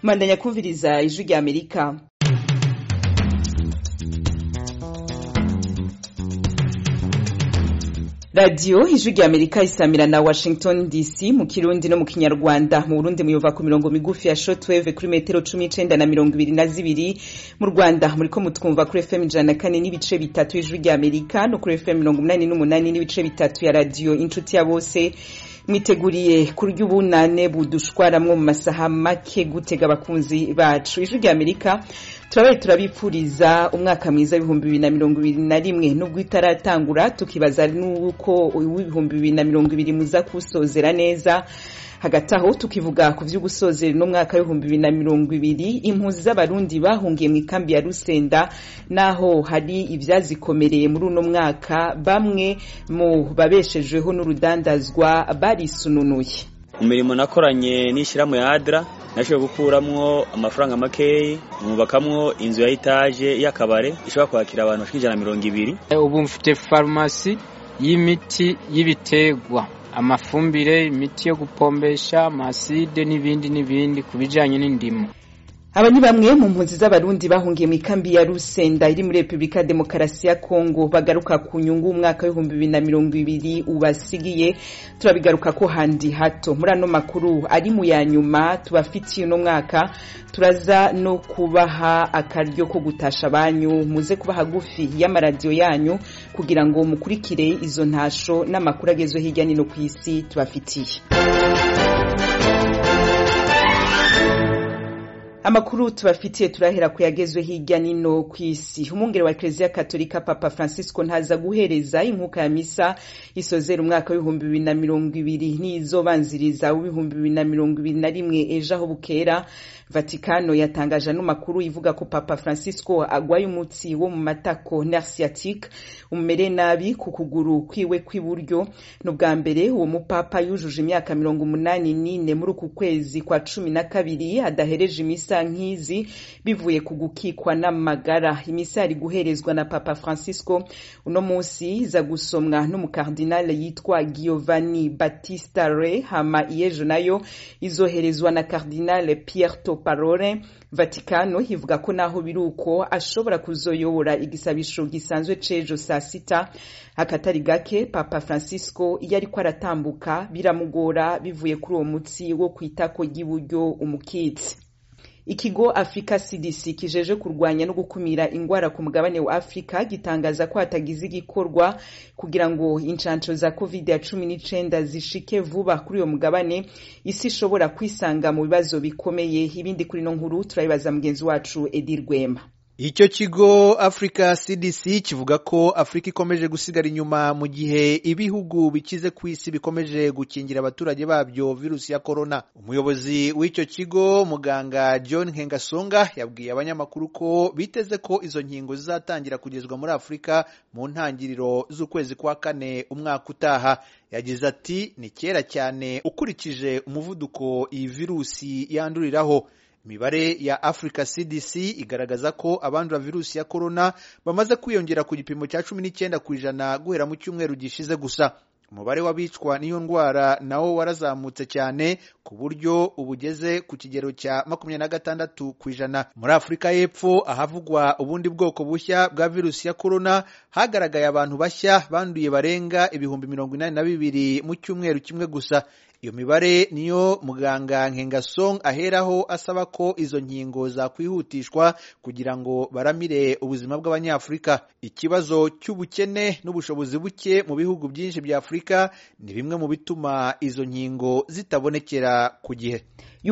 mandanya kumviriza ijwi rya amerika radiyo ijwi rya amerika isamira na washington dc mu kirundi no mu kinyarwanda mu burundi muyova ku mirongo migufi ya shortwave kuri metero cumi n'icenda na mirongo ibiri na zibiri mu rwanda muriko mutwumva kuri fm ijana na kane n'ibice bitatu ijwi rya amerika no kuri fm mirongo umunani n'umunani n'ibice bitatu ya radiyo inshuti ya bose mwiteguriye kurya ubunane budushwaramwo mu masaha make gutega abakunzi bacu ijwi rya amerika turabaye turabipfuriza umwaka mwiza w'ibihumbi bibiri na mirongo ibiri na rimwe nubwo itaratangura tukibaza n'uko uw'ibihumbi bibiri na mirongo ibiri muza kuwusozera neza hagati aho tukivuga ku vyo gusozera n'umwaka w'ibihumbi bibiri na mirongo ibiri impunzi z'abarundi bahungiye mu ikambi ya rusenda naho hari ivyazikomereye muri uno mwaka bamwe mu babeshejweho n'urudandazwa barisununuye imirimo nakoranye n'ishyirahamwe ya adra nashoboye gukuramwo amafaranga makeyi mwubakamwo inzu ya etaje y'akabare ishobora kwakira abantu bashika ijana na mirongo ibiri ubu mfite farumasi y'imiti y'ibiterwa amafumbire imiti yo gupombesha amaside n'ibindi n'ibindi ku bijanye n'indimo aba ni bamwe mu mpunzi z'abarundi bahungiye mu ikambi ya rusenda iri muri repubulika ya demokarasi ya kongo bagaruka ku nyungu umwaka w'ibihumbi bibiri na mirongo ibiri ubasigiye turabigaruka ko handi hato muri ano makuru ari mu ya nyuma tubafitiye uno mwaka turaza no kubaha akaryo ko gutasha abanyu muze kuba hagufi y'amaradiyo yanyu kugira ngo mukurikire izo ntasho n'amakuru agezwe hirya no ku isi tubafitiye amakuru tubafitiye turahera ku yagezwe hirya nino ku isi umwungere wa ekereziya katolika papa francisco ntaza guhereza inkuka ya misa isozera umwaka w'ibihumbi bibiri na mirongo ibiri n'izobanziriza w'ibihumbi bibiri na mirongo ibiri na rimwe ejo aho bukera vatikano yatangaje ano makuru ivuga ko papa francisco agwaye umutsi wo mu matako nerciatique umere nabi ku kuguru kwiwe kw'iburyo ni ubwa mbere uwo mupapa yujuje imyaka mirongo umunani n'ine muri uku kwezi kwa cumi na kabiri adahereje imisa nk'izi bivuye ku gukikwa n'amagara imisa yari guherezwa na papa francisco uno munsi iza gusomwa n'umukardinale yitwa giovanni battista re hama iyejo nayo izoherezwa na kardinale pierre toparore vatikano ivuga ko naho biri uko ashobora kuzoyobora igisabisho gisanzwe c'ejo saa sita akatari gake papa francisco iyo ariko aratambuka biramugora bivuye kuri uwo mutsi wo kwitako ry'iburyo umukitsi ikigo africa cdc kijeje kurwanya no gukumira ingwara ku mugabane wa afurika gitangaza ko hatagize igikorwa kugira ngo inshanco za covid ya cumi n'icenda zishike vuba kuri uyo mugabane isi ishobora kwisanga mu bibazo bikomeye ibindi kuri no nkuru turabibaza mugenzi wacu edi rwema icyo kigo africa cdc kivuga ko afurika ikomeje gusigara inyuma mu gihe ibihugu bikize ku isi bikomeje gukingira abaturage babyo virusi ya korona umuyobozi w'icyo kigo muganga john nkengasonga yabwiye abanyamakuru ko biteze ko izo nkingo zizatangira kugezwa muri afurika mu ntangiriro z'ukwezi kwa kane umwaka utaha yagize ati ni kera cyane ukurikije umuvuduko iyi virusi yanduriraho imibare ya africa cdc igaragaza ko abandura virusi ya korona bamaze kwiyongera ku gipimo cya cumi n'icyenda ku ijana guhera mu cyumweru gishize gusa umubare w'abicwa n'iyo ndwara nawo warazamutse cyane ku buryo ubugeze ku kigero cya makumyabiri na gatandatu ku ijana muri afurika y'epfo ahavugwa ubundi bwoko bushya bwa virusi ya korona hagaragaye abantu bashya banduye barenga ibihumbi mirongo inani na bibiri mu cyumweru kimwe gusa iyo mibare niyo muganga nkengasong aheraho asaba ko izo nkingo zakwihutishwa kugira ngo baramire ubuzima bw'abanyafurika ikibazo cy'ubukene n'ubushobozi buke mu bihugu byinshi bya afurika ni bimwe mu bituma izo nkingo zitabonekera ku gihe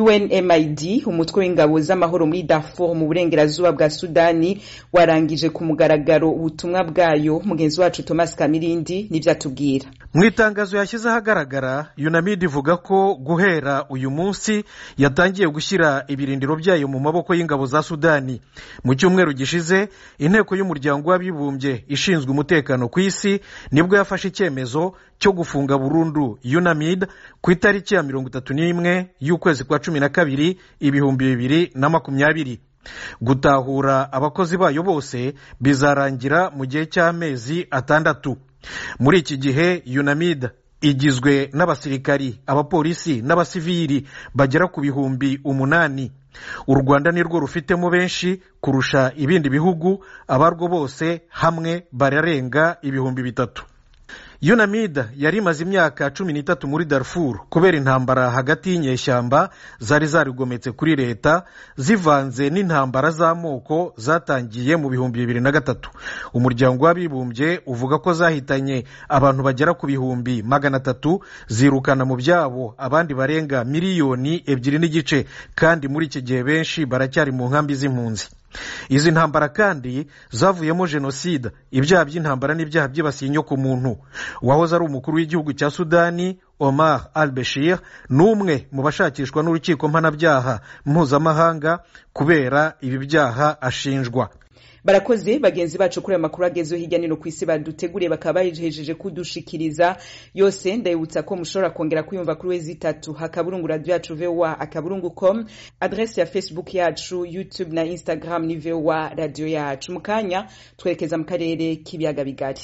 UNMID umutwe w'ingabo z'amahoro muri Darfur mu burengerazuba bwa Sudani warangije ku mugaragaro ubutumwa bwayo mugenzi wacu Thomas Kamirindi nivyo atubwira mu itangazo yashyize ahagaragara UNAMID ivuga ko guhera uyu munsi yatangiye gushyira ibirindiro byayo mu maboko y'ingabo za Sudani mu cyumweru gishize inteko y'umuryango w'abibumbye ishinzwe umutekano ku isi nibwo yafashe icyemezo cyo gufunga burundu UNAMID ku itariki ya mirongo itatu n'imwe y'ukwezi kwa cumi na kabiri ibihumbi bibiri na makumyabiri gutahura abakozi bayo bose bizarangira mu gihe cy'amezi atandatu muri iki gihe UNAMID igizwe n'abasirikari abapolisi n'abasivili bagera ku bihumbi umunani u rwanda nirwo rufitemo benshi kurusha ibindi bihugu abarwo bose hamwe bararenga ibihumbi bitatu yunamida yari imaze imyaka cumi n'itatu muri darfur kubera intambara hagati y'inyeshyamba zari zarigometse kuri leta zivanze n'intambara z'amoko zatangiye mu bihumbi bibiri na gatatu umuryango w'abibumbye uvuga ko zahitanye abantu bagera ku bihumbi magana atatu zirukana mu byabo abandi barenga miliyoni ebyiri n'igice kandi muri iki gihe benshi baracyari mu nkambi z'impunzi izi ntambara kandi zavuyemo jenoside ibyaha by'intambara n'ibyaha byibasiye inyokomuntu uwahoze ari umukuru w'igihugu cya sudani omar al bashir ni umwe mu bashakishwa n'urukiko mpanabyaha mpuzamahanga kubera ibi byaha ashinjwa barakoze bagenzi bacu kuri aya makuru agezeho hirya no hino ku isi baduteguriye bakaba bahejeje kudushikiriza yose ndabibutsa ko mushobora kongera kuyumva kuri wezi itatu akaburungu radiyo yacu vowa akaburungu com adresi ya facebook yacu youtube na instagram ni vowa radiyo yacu mu kanya twerekeza mu karere k'ibiyaga bigari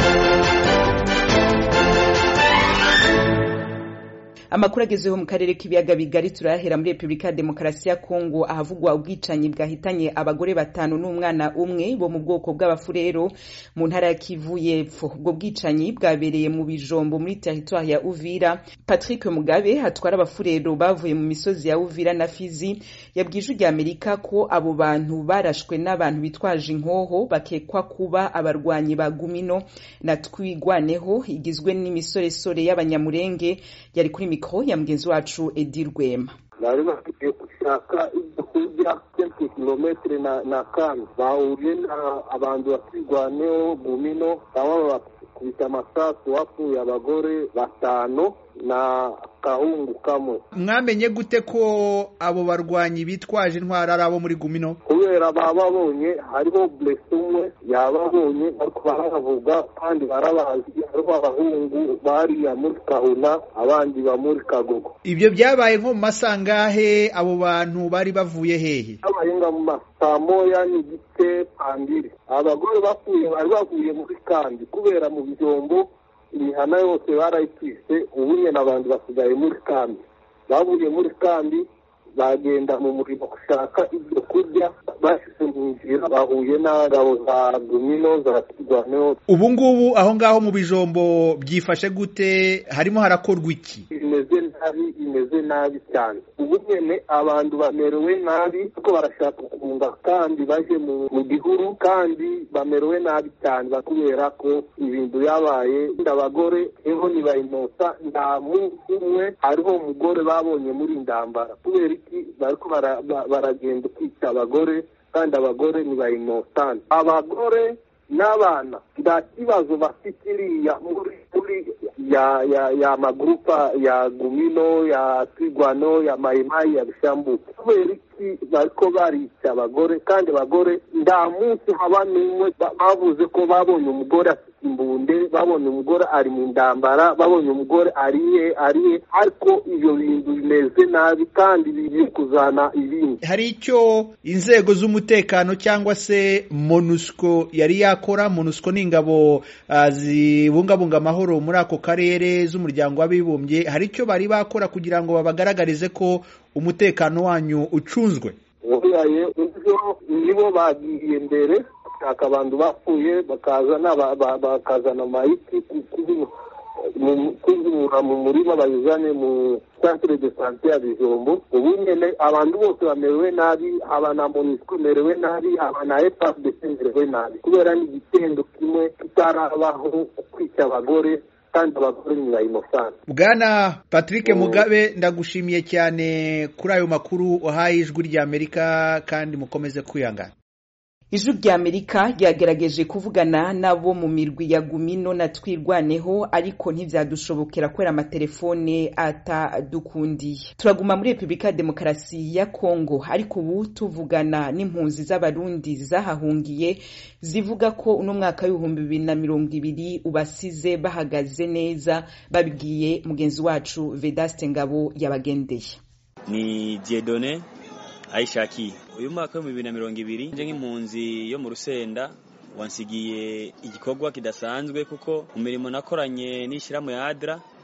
amakuru agezeho mu karere k'ibiyaga bigari turayahera muri repubulika ya demokarasi ya kongo ahavugwa ubwicanyi bwahitanye abagore batanu n'umwana umwe bo mu bwoko bw'abafurero mu ntara ya kivu y'epfo ubwo bwicanyi bwabereye mu bijombo muri teritwari ya uvira patrick mugabe hatwara abafurero bavuye mu misozi ya uvira na fizi yabwije ujya amerika ko abo bantu barashwe n'abantu bitwaje inkoho bakekwa kuba abarwanyi ba gumino na twigwaneho igizwe n'imisoresore y'abanyamurenge yari kuri mikoro ya mugenzi wacu edi rwema bari bafite gushaka ibyo kurya kenshi kilometero na na kane bahuriye na abantu bakirwaneho gumino baba bakubita amasasu wapfuye abagore batanu na kahungu kamwe mwamenye gute ko abo barwanyi bitwaje intwara ari abo muri gumino kubera bababonye hariho buresi umwe yababonye ariko barabavuga kandi barabazi hariho abahungu bariya muri kahuna abandi ba muri kagogo ibyo byabaye nko mu masangahe abo bantu bari bavuye hehe abahinga mu masaa moya n'igice pandiri abagore bapfuye bari bavuye muri kandi kubera mu bijombo imihana yose barayitwise ubu nyine abantu basigaye muri kambi bavuye muri kambi bagenda mu murimo gushaka ibyo kurya bashyize mu nzira bahuye n'ingabo za gumino za kirwaneho ubu ngubu aho ngaho mu bijombo byifashe gute harimo harakorwa iki bimeze nabi bimeze nabi cyane ubu nyine abantu bamerewe nabi kuko barashaka kunga kandi baje mu gihuru kandi bamerewe nabi cyane kubera ko ibintu byabaye abagore eho ntibayinota nta munsi umwe hariho umugore babonye muri ndambara kubera iki bariko baragenda kwica abagore kandi abagore ntibayinotane abagore n'abana nta kibazo bafite iriya muri muri ya ya ya magurupa ya gumino ya twigwano ya mayimayi ya bishambuke kubera iki bariko barica abagore kandi abagore nta munsi haba n'umwe bavuze ko babonye umugore afite imbunde babonye umugore ari mu ndambara babonye umugore ariye ariye ariko ibyo bintu bimeze nabi kandi bigiye kuzana ibindi hari icyo inzego z'umutekano cyangwa se monusco yari yakora monusco ni ingabo uh, zibungabunga amahoro muri ako karere z'umuryango w'abibumbye hari icyo bari bakora kugira ngo babagaragarize ko umutekano wanyu ucunzwe ubiyaye ibyo nibo bagiye mbere bashaka abantu bapfuye bakazana bakazana amayiti kuzura mu murima bayizane mu centre de sante ya bijombo ubu nyene abantu bose bamerewe nabi aba na monisco merewe nabi aba na efapdc merewe nabi kubera ni igitendo kimwe kitarabaho kwica abagore kandi abagore ni bayinosana bwana patrick mugabe ndagushimiye cyane kuri ayo makuru uhaye ijwi ry'amerika kandi mukomeze kwihangana ijwi rya amerika ryagerageje kuvugana nabo mu mirwi ya gumino na twirwaneho ariko ntibyadushobokera kubera amatelefone atadukundiye turaguma muri repubulika ya demokarasi ya kongo ariko ubu tuvugana n'impunzi z'abarundi zahahungiye zivuga ko uno mwaka w'ibihumbi bibiri na mirongo ibiri ubasize bahagaze neza babibwiye mugenzi wacu vedaste ngabo yabagendeye ni diedone ayishakiye uyu mwaka w'ibihumbi bibiri na mirongo ibiri nje nk'impunzi yo mu rusenda wansigiye igikorwa kidasanzwe kuko mu mirimo nakoranye n'ishyirahamwe ya adra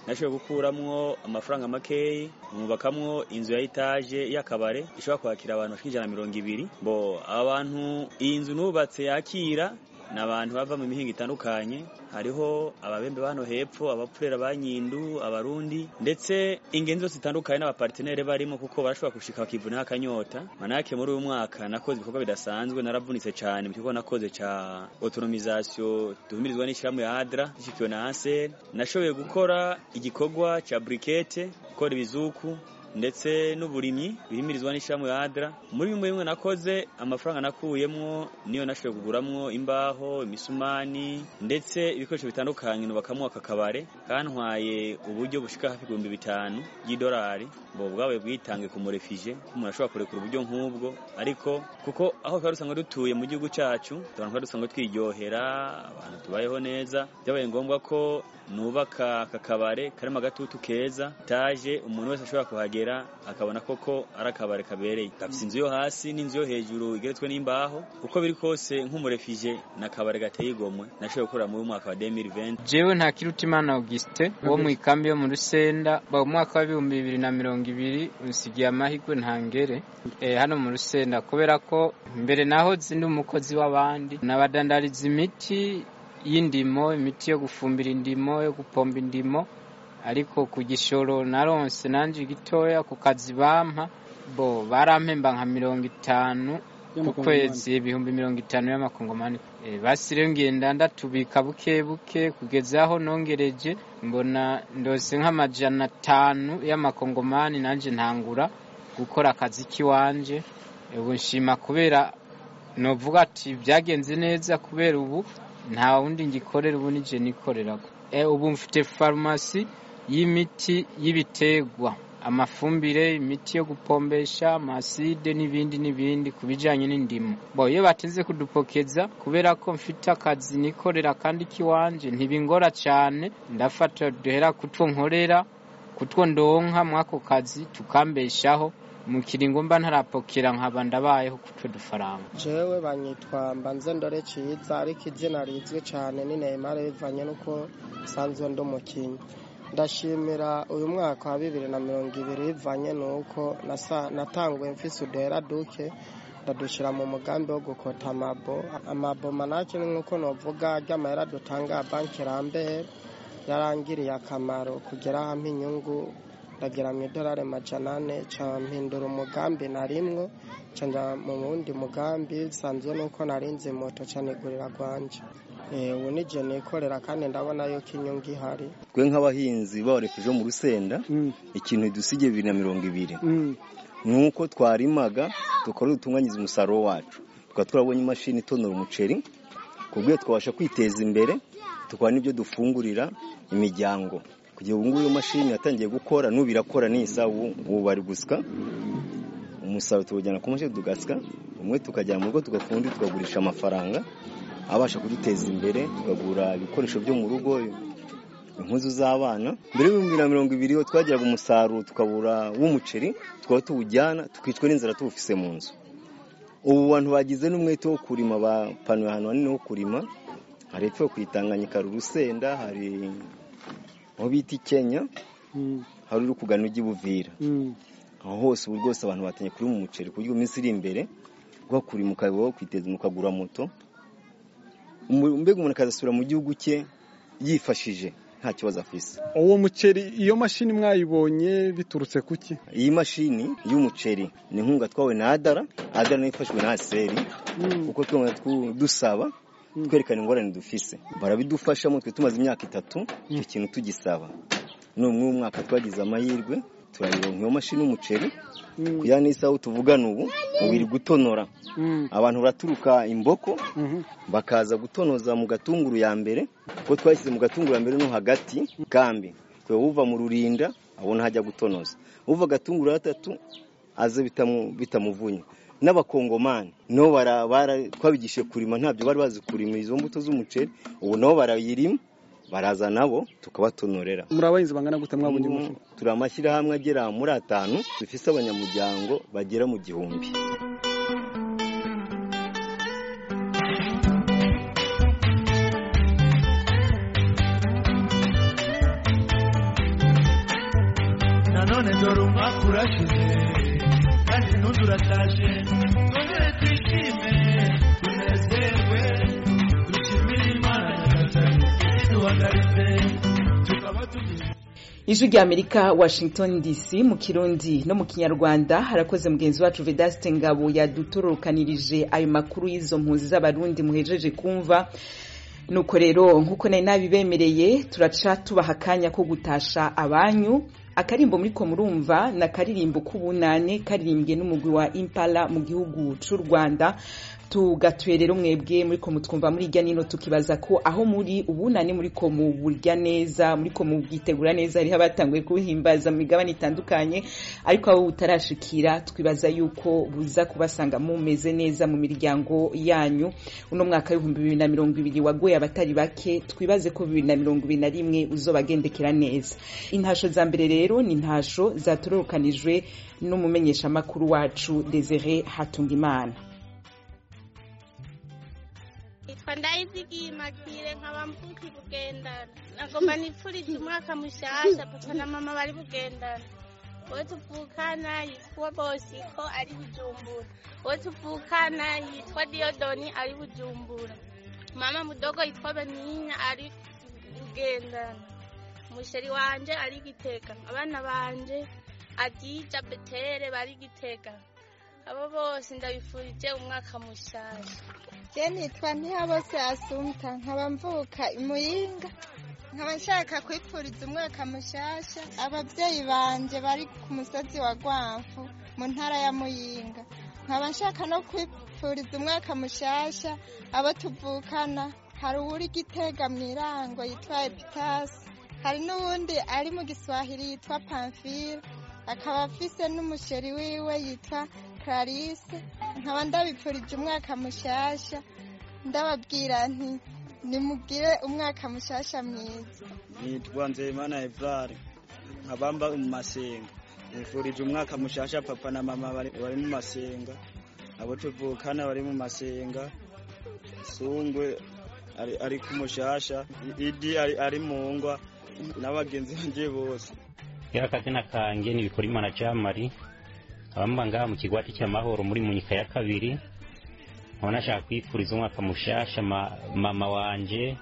nashoboye gukuramwo amafaranga makeyi mwubakamwo inzu ya etaje y'akabare ishobora kwakira abantu bashika ijana na mirongo ibiri bo abantu iyi nzu nubatse yakira ni abantu bava mu mihinga itandukanye hariho ababembe bano hepfo abapfurera ba nyindu abarundi ndetse ingenzi zose zitandukanye n'abapartenere barimo kuko barashobora gushika bakivuna akanyota manake muri uyu mwaka nakoze ibikorwa bidasanzwe naravunitse cyane mu kigo nakoze ca autonomisation duhumirizwa n'ishyirahamwe ya adra ishikiwe na ansel nashoboye gukora igikorwa ca brikete gukora ibizuku ndetse n'uburimyi bihimirizwa n'ishyirahamwe ya adra muri bimwe bimwe nakoze amafaranga nakuyemwo niyo nashoboye kuguramwo imbaho imisumani ndetse ibikoresho bitandukanye nubakamwo aka kabare kantwaye uburyo bushika hafi ibihumbi bitanu y'idolari bo bwabaye bwitange ku murefije ko umuntu ashobora kurekura uburyo nk'ubwo ariko kuko aho twari dusanzwe dutuye mu gihugu cacu abantu twari dusanzwe twiryohera abantu tubayeho neza byabaye ngombwa ko nubaka aka kabare karimo agatutu keza taje umuntu wese ashobora kuhagera akabona koko ari akabare kabereye gafite inzu yo hasi n'inzu yo hejuru igeretswe n'imbaho uko biri kose nk'umurefije na kabare gateye igomwe nashoboye gukorera muri mwaka wa 2020 jewe nta kirutimana Augustin wo mu ikambi yo mu Rusenda mu mwaka wa bibumbi bibiri na mirongo ibiri unsigiye amahirwe ntangere eh, hano mu Rusenda kubera ko mbere naho zindi umukozi w'abandi nabadandariza imiti y'indimo imiti yo gufumbira indimo yo gupomba indimo ariko ku gishoro naronse nanje gitoya ku kazi bampa bo barampemba nka mirongo itanu ku kwezi ibihumbi mirongo itanu y'amakongomani e, basi rero ngenda ndatubika buke buke kugeza aho nongereje mbona ndose nk'amajana atanu y'amakongomani nanje ntangura gukora akazi k'iwanje ubu nshima kubera novuga ati byagenze neza kubera ubu nta wundi ngikorera ubu nije nikoreraga e, ubu mfite farumasi y'imiti y'ibiterwa amafumbire imiti yo gupombesha amaside n'ibindi n'ibindi ku bijyanye n'indimo bo iyo bateze kudupokeza kubera ko mfite akazi nikorera kandi k'iwanje ntibingora cyane ndafata duhera kutwo nkorera kutwo ndonka mw'ako kazi tukambeshaho mu kiringo mba ntarapokera nkaba ndabayeho kutwo dufaranga jewe banyitwa mbanze ndore ciza ariko izina rizwi cyane ni Neymar bivanye n'uko nsanzwe ndi umukinnyi ndashimira uyu mwaka wa bibiri na mirongo ibiri bivanye n'uko natanguye mfise uduhera duke ndadushyira mu mugambi wo gukota amabo amabo manake ni nk'uko novuga ry'amahera dutanga banki rambere yarangiriye akamaro kugera hamwe inyungu ndagira mu idolari majana ane ca mpindura umugambi narimwo ca nja mu wundi mugambi bisanzwe nuko narinze moto ca nigurira gwanje ubu nije nikorera kandi ndabona yuko inyungu ihari twe nk'abahinzi bawarefuje mu rusenda ikintu dusigiye bibiri na mirongo ibiri ni uko twarimaga tukaba dutunganyiriza umusaruro wacu tukaba twarabonye imashini itonora umuceri ku bw'iyo twabasha kwiteza imbere tukaba n'ibyo dufungurira imiryango kugira ubu ngubu iyo mashini yatangiye gukora n'ubu irakora nisa ubu bari gusya umusaruro tuwujyana ku mashini tugasya umwe tukajyana mu rugo tugafundi tukagurisha amafaranga abasha kuduteza imbere tukagura ibikoresho byo mu rugo impuzu z'abana mbere y'ibihumbi na mirongo ibiri iyo twagiraga umusaruro tukabura w'umuceri tukaba tuwujyana tukicwa n'inzara tuwufise mu nzu ubu bantu bagize n'umwete wo kurima bapanuye ahantu hanini ho kurima hari epfo ku itanganyika hari urusenda hari aho bita kenya hari uri kugana ujya ibuvira aho hose ubu rwose abantu batangiye kurima umuceri ku buryo iminsi iri imbere ugakurima ukaba kwiteza ukagura moto mbega umuntu akazasubira mu gihugu cye yifashije nta kibazo afise uwo muceri iyo mashini mwayibonye biturutse kuki iyi mashini y'umuceri ni inkunga twawe na adara adara nayo ifashwe na aseri kuko dusaba twerekana ingorane dufise barabidufashamo twe tumaze imyaka itatu icyo kintu tugisaba n'umwe w'umwaka twagize amahirwe turayironka iyo mashini y'umuceri kugira n'isaha tuvugana ubu ubiri gutonora abantu baraturuka imboko bakaza gutonoza mu gatunguru ya mbere kuko twashyize mu gatunguru ya mbere no hagati kambi twe uva mu rurinda abona hajya gutonoza uva agatunguru gatatu aze bitamuvunya n'abakongomani nabo twabigishije kurima ntabyo bari bazi kurima izo mbuto z'umuceri ubu nabo barayirima baraza nabo tukabatonorera muri abahinzi bangana gute mwabonye umuceri turi amashyirahamwe agera muri atanu dufise abanyamuryango bagera mu gihumbi none dore umwaka urashize kandi n'undi urataje twongere twishime tunezerwe dushimire imana nyagasani iduhagaritse tukaba tugize ijwi rya amerika washington dc mu kirundi no mu kinyarwanda harakoze mugenzi wacu vedaste ngabo yadutororokanirije ayo makuru y'izo mpunzi z'abarundi muhejeje kumva nuko rero nk'uko nari nabibemereye turaca tubaha akanya ko gutasha abanyu akarimbo muri ko murumva na karirimbo k'ubunane karirimbwe n'umugwi wa impala mu gihugu c'u rwanda tugatuye rero mwebwe muri ko mutwumva muri irya nino tukibaza ko aho muri ubunane muri ko muburya neza muri ko mubwitegura neza hariho abatanguye kubuhimbaza mu migabane itandukanye ariko abo butarashikira twibaza yuko buza kubasanga mumeze neza mu miryango yanyu uno mwaka w'ibihumbi bibiri na mirongo ibiri wagoye abatari bake twibaze ko bibiri na mirongo ibiri na rimwe uzobagendekera neza intasho za mbere rero ni intasho zatororokanijwe n'umumenyeshamakuru wacu desire hatungimana nitwa ndayizigiye magire nkaba mvuka bugendana nagomba nipfurize umwaka mushasha papa na mama bari bugendana uwo tuvukana yitwa bosiko ari bujumbura uwo tuvukana yitwa diodoni ari bujumbura mama mudogo yitwa beninya ari bugendana umusheri wanje ari gitega abana banje adija betere bari gitega abo bose ndabifurije umwaka mushasha je nitwa ntihabose asumta nkaba mvuka imuyinga nkaba nshaka kwipfuriza umwaka mushasha ababyeyi banje bari ku musozi wa rwamfu mu ntara ya muyinga nkaba nshaka no kwipfuriza umwaka mushasha abo tuvukana hari uwuri gitega mu irango yitwa epitasi hari n'uwundi ari mu giswahili yitwa pamfile akaba afise n'umusheri wiwe yitwa clarisse nkaba ndabipfurije umwaka mushasha ndababwira nti nimugire umwaka mushasha mwiza nitwa nzeyimana evrare nkabamba mu masenga nifurije umwaka mushasha papa na mama bari bari mu masenga abo tuvukana bari mu masenga sungwe ari, ari ku mushasha idi ari, ari mu ngwa n'abagenzi banje bose kera akazina kanjye ni bikorimana jamari abamba ngaha mu kigwati cy'amahoro muri munyika ya kabiri nkaba nashaka kwifuriza umwaka mushasha ma, mama wanje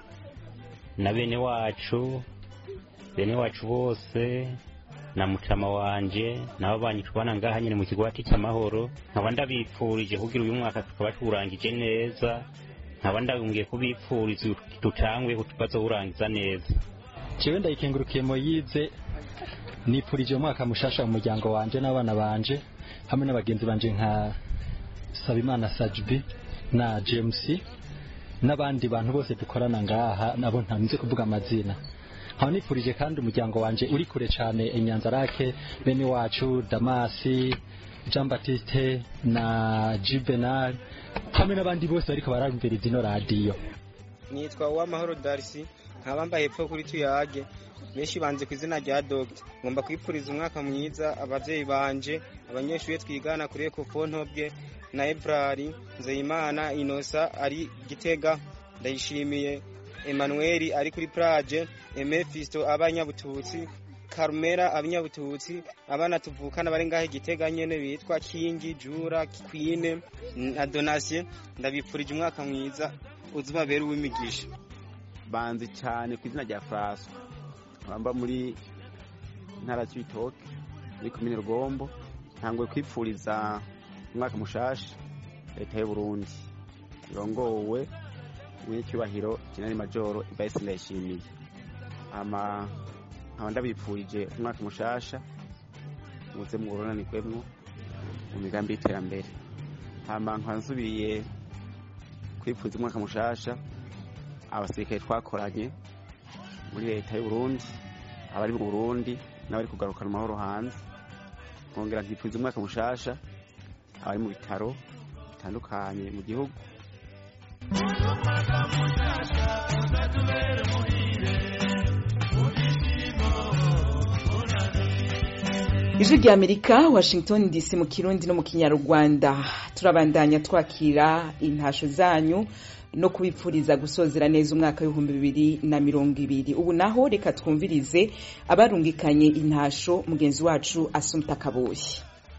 na bene wacu bene wacu bose na mutama wanje nabo banyitubana ngaha nyine mu kigwati cy'amahoro nkaba ndabipfurije kugira uyu mwaka tukaba tuwurangije neza nkaba ndabungiye kubipfuriza tutangwe bazowurangiza neza jewe ndayikengurukiye moyize nipfurije umwaka mushasha mu muryango wanje n'abana banje hamwe n'abagenzi banje nka Sabimana Sajbi na James n'abandi bantu bose dukorana ngaha nabo ntanze kuvuga amazina nkaba nifurije kandi umuryango wanje uri kure cyane inyanzarake bene wacu Damasi Jean Baptiste na Juvenal hamwe n'abandi bose bariko bararumviriza ino radiyo nitwa Uwamahoro Darcy nkaba mbaye hepfo kuri tuyage benshi banze ku izina rya dogita ngomba kwipfuriza umwaka mwiza ababyeyi banje abanyeshuri twigana kuri ekofontobwe na ebrari nzeyimana inosa ari gitega ndayishimiye emmanuel ari kuri plage emefisto abanyabututsi karumera abanyabututsi abana tuvukana bari ngahe gitega nyene bitwa kingi jura kwine na donatien ndabipfurije umwaka mwiza uzubabere uw'imigisha banzi cyane ku izina rya François bamba muri ntara y'ibitoke muri komine rugombo ntanguye kwipfuriza umwaka mushasha leta y'u Burundi irongowe n'icyubahiro generali majoro Ibayisi Ndayishimiye ama nkaba ndabipfurije umwaka mushasha muze muwuronanikwemwo mu migambi y'iterambere hama nkaba nsubiye kwipfuza umwaka mushasha abasirikare twakoranye muri leta y'u Burundi abari mu Burundi n'abari kugarukana amahoro hanze nkongera nkipfuza umwaka mushasha abari mu bitaro bitandukanye mu gihugu ijwi rya amerika washington dc mu kirundi no mu kinyarwanda turabandanya twakira intasho zanyu no kubipfuriza gusozera neza umwaka w'ibihumbi bibiri na mirongo ibiri ubu naho reka twumvirize abarungikanye intasho mugenzi wacu asumta kaboshye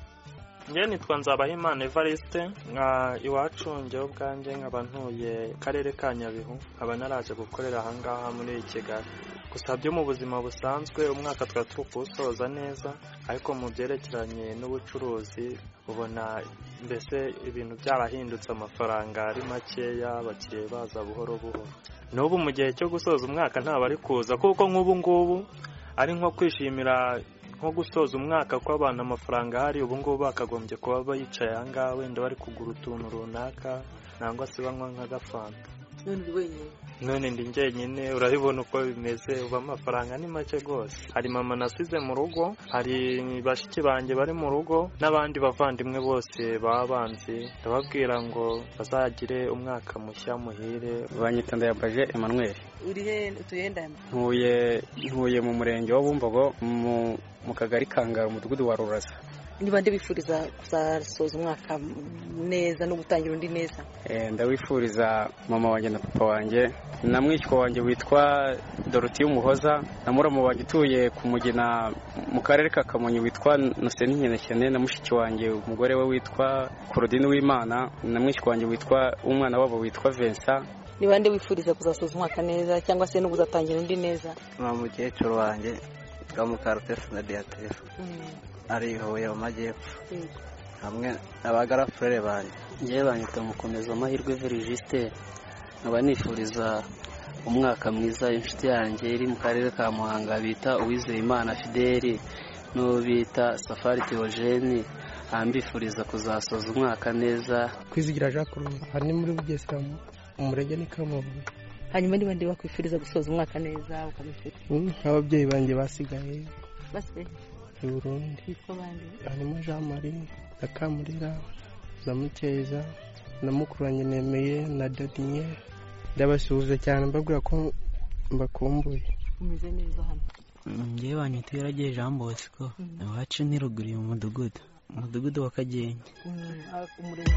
njye nitwa nzabahimana evariste nka iwacu njyewe ubwanjye nkaba ntuye karere ka nyabihu nkaba naraje gukorera ahangaha muri kigali gusa byo mu buzima busanzwe umwaka twari turi kuwusoza neza ariko mu byerekeranye n'ubucuruzi ubona mbese ibintu byarahindutse amafaranga ari makeya abakiriya baza buhoro buhoro n'ubu mu gihe cyo gusoza umwaka ntabwo ari kuza kuko nk'ubu ngubu ari nko kwishimira nko gusoza umwaka kw'abantu amafaranga ahari ubu ngubu bakagombye kuba bicaye aha ngaha wenda bari kugura utuntu runaka nangwa se banywa nk'agafanta none uri wenyine none ndi njyenyine urabibona uko bimeze ubu amafaranga ni make rwose hari mama nasize mu rugo hari bashiki banjye bari mu rugo n'abandi bavandimwe bose baba banzi ndababwira ngo bazagire umwaka mushya muhire banyita ndayambaje emmanuel uri he utuye ndayama ntuye ntuye mu murenge wa bumbogo mu mu kagari kangara umudugudu wa rurasa ni bande bifuriza kuzasoza umwaka neza no gutangira undi neza Eh, ndawifuriza mama wanjye na papa wanjye na mwishywa wanjye witwa dorotiyo umuhoza na muramu wanjye utuye ku mugina mu karere ka kamonyi witwa noseni nkenekene na mushiki wanjye umugore we witwa korodine w'imana na mwishywa wanjye witwa umwana wabo witwa vincent ni bande wifuriza kuzasoza umwaka neza cyangwa se no kuzatangira undi neza ni umukecuru wanjye witwa mukarutesi na diyatefu ari i huye mu majyepfo hamwe n'abagarafurere banjye njyewe banyita mukomeza amahirwe verigiste nkaba nifuriza umwaka mwiza inshuti yanjye iri mu karere ka muhanga bita uwizeyimana fideli n'uwo bita safari teogene ambifuriza kuzasoza umwaka neza kwizigira jean claude aha ni muri bugesera mu murenge ni kamuvuye hanyuma ni bande bakwifuriza gusoza umwaka neza ukamufite nk'ababyeyi banjye basigaye basigaye i burundi bitwa bande harimo jean marie na kamurira na mukeza na mukuru wanjye nemeye na dadiye ndabasuhuza cyane mbabwira ko mbakumbuye umeze neza hano njyewe banyita yaragiye jean bosco iwacu ni ruguru mu mudugudu umudugudu wa kagenge umurenge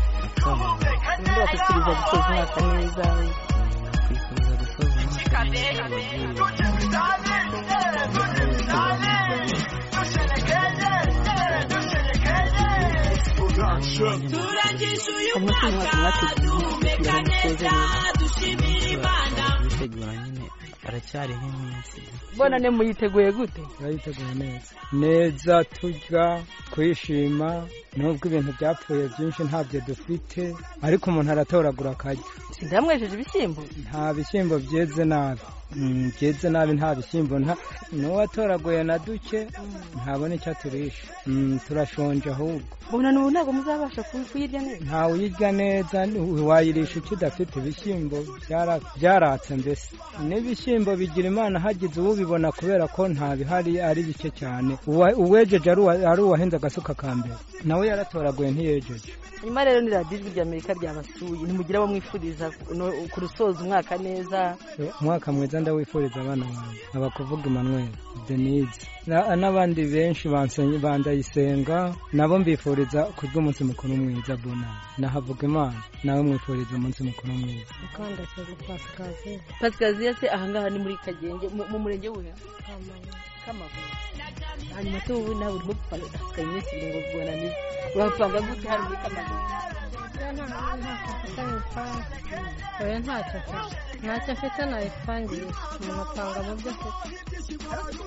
w'umuntu bakwifuriza gusoza umwaka neza nakwifuriza gusoza umwaka neza ababyeyi turangije uyu mwaka duhumeka neza dushimira imana bitegura nyine aracyariho iminsi mbona ne muyiteguye gute turayiteguye neza neza turya twishima nubwo ibintu byapfuye byinshi ntabyo dufite ariko umuntu aratoragura akarya ndamwejeje ibishyimbo nta bishyimbo byeze nabi Mm, byeze nabi nta bishyimbo nta n'uwatoraguye na duke ntabona icyo aturisha Mm, turashonje ahubwo mbona n'ubu ntabwo muzabasha ku- kuyirya neza ntawe uyirya neza wayirisha icyo udafite ibishyimbo byara- byaratse mbese n'ibishyimbo bigira imana hagize uwubibona kubera ko nta bihari ari bike cyane Uwa- uwejeje ari uwa- ari uwahenze agasuka ka mbere nawe yaratoraguye ntiyejeje nyuma rero ni radiyo ijwi ry'amerika ryabasuye ntimugira abo mwifuriza no- kurusoza umwaka neza Eh, umwaka mwiza ndawifuriza abana banjye abakuvuga emmanuel denise Na- n'abandi benshi bansenye- bandayisenga nabo mbifuriza kurya umunsi mukuru mwiza bona nahavuga imana nawe mwifuriza umunsi mukuru mwiza mukandashyaka pasikazi pasikazi se ahangaha ni muri kagenge mu mu murenge wuhe kamavuye hanyuma se wowe nawe urimo gupanga pasika iminsi ibiri ngo ubona ni urapanga gute hano muri kamavuye oya ntacyo afite ntacyo afite nayipangiye umuntu apanga mu byo afite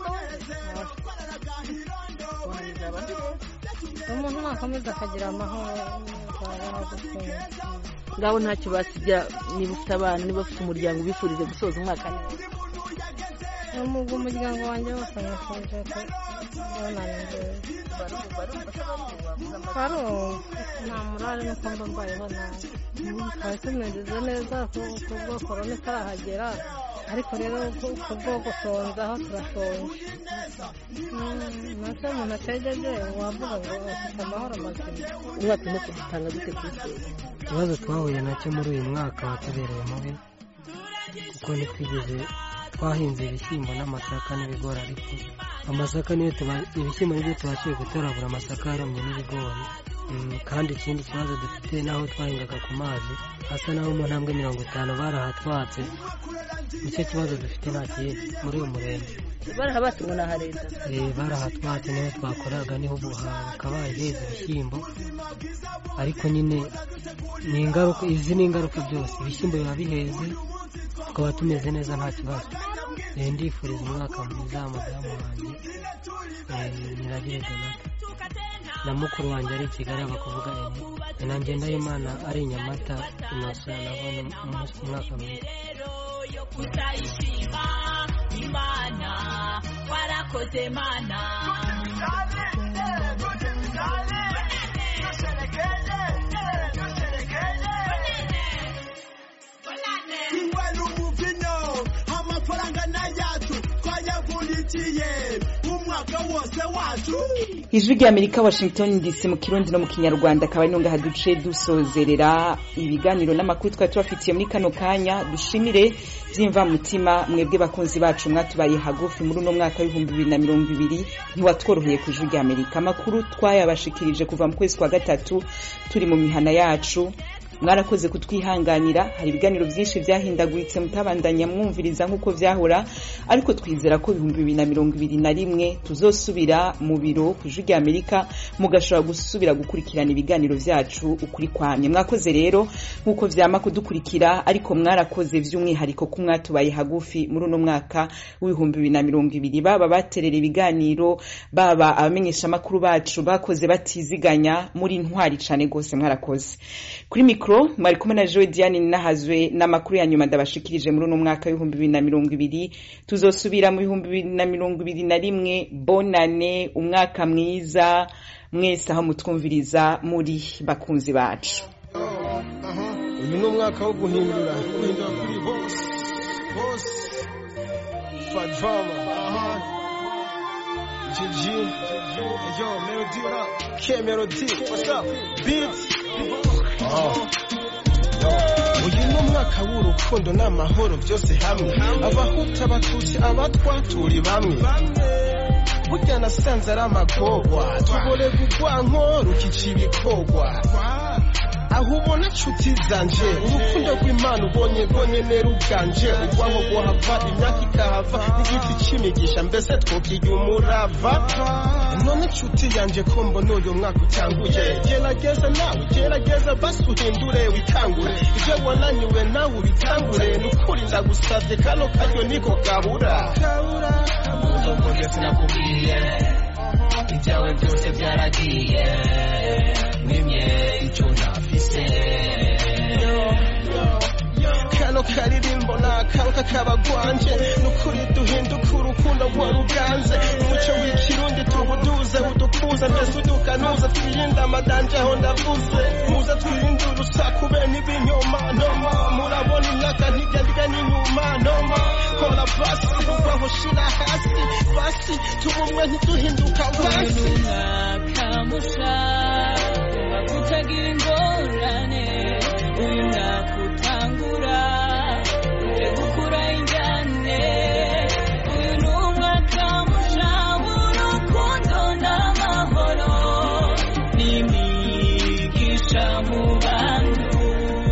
umuntu nakomeza akagira amahoro ntabaho gusenga ngaho ntacyo basigira niba ufite abana niba ufite umuryango ubifurize gusoza umwaka neza n'ubwo umuryango wanjye wose nifuje ko bonanije barumva nta murare nuko mba mbayeho nabi twari tumeze neza kubwo korona itarahagera ariko rero kubwo gusonzaho turashonje nacyo umuntu ategeje wavuga ngo afite amahoro mazima umwaka urimo kudutanga dute kuri twe ikibazo twahuye nacyo muri uyu mwaka watubereye mubi kuko ntitwigeze twahinze ibishyimbo n'amasaka n'ibigori ariko amasaka niyo tuba ibishyimbo nibyo tubashije gutoragura amasaka yarumye n'ibigori Mm, kandi ikindi kibazo dufite n'aho twahingaga ku mazi hasa n'aho mu ntambwe mirongo itanu barahatwatse nicyo kibazo dufite nta kindi muri uyu murenge barahabatse ngo ni aha leta Eh, barahatwatse niho twakoraga niho ubu hakaba heza ibishyimbo ariko nyine ni ingaruka izi ni ingaruka byose ibishyimbo biba biheze tukaba tumeze neza nta kibazo Eh, ndifuriza umwaka mwiza madamu wanjye eh, nyiragire donata na mukuru wanjye ari i kigali bakavuga eni na ngendahimana ari i nyamata inosa nabona umunsi umwaka mwiza kutayishima imana warakoze mana ingwara umuvinyo amafaranga n'ayacu twayavunikiye umwaka wose wacu ijwi rya amerika washington dc mu kirundi no mu kinyarwanda akaba ari nungaha duce dusozerera ibiganiro n'amakuru twari tubafitiye muri kano kanya dushimire by'imvamutima mwebwe bakunzi bacu mwatubaye hagufi muri uno mwaka w'ibihumbi bibiri na mirongo ibiri ntiwatworoheye ku ijwi rya amerika amakuru twayabashikirije kuva mu kwezi kwa gatatu turi mu mihana yacu mwarakoze kutwihanganira hari ibiganiro byinshi byahindaguritse mutabandanya mwumviriza nk'uko byahora ariko twizera ko ibihumbi bibiri na mirongo ibiri na rimwe tuzosubira mu biro ku ijwi rya amerika mugashobora gusubira gukurikirana ibiganiro byacu ukuri kwamye mwakoze rero nk'uko vyama kudukurikira ariko mwarakoze by'umwihariko ko mwatubaye hagufi muri uno mwaka w'ibihumbi bibiri na mirongo ibiri baba baterera ibiganiro baba abamenyeshamakuru bacu bakoze batiziganya muri ntwari cane rwose mwarakoze kuri mikro mwari kumwe na joe diane nahazwe n'amakuru ya nyuma ndabashikirije muri uno mwaka w'ibihumbi bibiri na mirongo ibiri tuzosubira mu bihumbi bibiri na mirongo ibiri na rimwe bonane umwaka mwiza mwese aho mutwumviriza muri bakunzi bacu uyu ni umwaka wo guhindura guhindura kuri bose bose fadvama jiji yo melody what up k melody what's up beat uyu ni umwaka w'urukundo n'amahoro byose hamwe abahuta abatutsi abatwa turi bamwe burya nasanze ari amagorwa tubore gugwanko rukica ibikogwa aho ubona nshuti zanje urukundo rw'imana ubonye rwonyene ruganje urwaho guhava imyaka ikahava n'igiti c'imigisha mbese twokiga umurava none nshuti yanje ko mbona uyu mwaka utanguye gerageza nawe gerageza basi uhindure wikangure ibyo wananiwe nawe ubitangure nukuri ndagusavye kano karyo niko kabura uzovuge sinakubwiye ibyawe byose byaragiye mwimye icyo ntafise kano karirimbo nakanka kabagwanje nukuri duhinduka urukundo rwa ruganze umuco w'ikirundi tubuduze udukuze mbese udukanuze twirinde amadanje aho ndavuze muze twirinde urusaku bene ibinyoma noma murabona imyaka ntigendiga n'inyuma noma kora basi uvaho shira hasi basi tubumwe ntiduhinduka basi umwaka musha utagira ingorane uyu mwaka utangura uje gukura injyane uyu ni umwaka musha w'urukundo n'amahoro n'imigisha mu bantu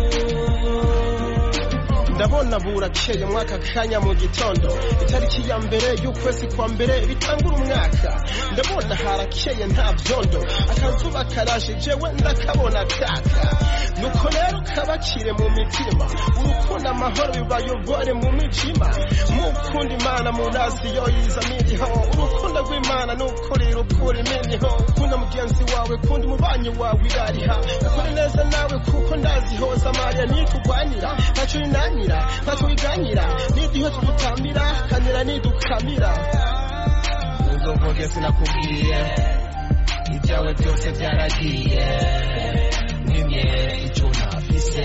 ndabona burakeye mwaka kanya mu gitondo itariki ya mbere y'ukwezi kwa mbere bitangura umwaka ndabona harakeye nta byondo akazuba karaje jewe ndakabona kaka nuko rero kabakire mu mitima urukundo amahoro bibayobore mu mijima mukunda imana murazi yo yiza miriho urukundo rw'imana nukuri rukura iminiho kunda mugenzi wawe kunda umubanyi wawe irariha ukuri neza nawe kuko ndazihoza mariya nitugwanira ntacyo inanira ntacyo wiganyira n'igihe tugutambira kanira nidukamira uzovuge sinakubwiye ibyawe byose byaragiye mwimye icyo ntafise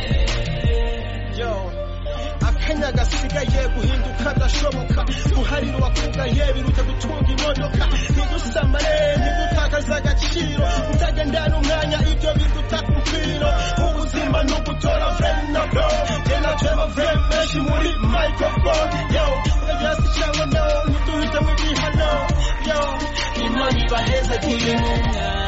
yo akanya gasigaye guhinduka gashoboka guharira uwakugaye biruta gutunga imodoka ntidusamare ntidutakaze agaciro utagendana umwanya ibyo biduta ku mfiro ubuzima ni ugutora venado genda tureba vrem menshi muri microphone yo uragirasi cyangwa no ntiduhitemo igihano yo imana ibaheze kuri mu mwanya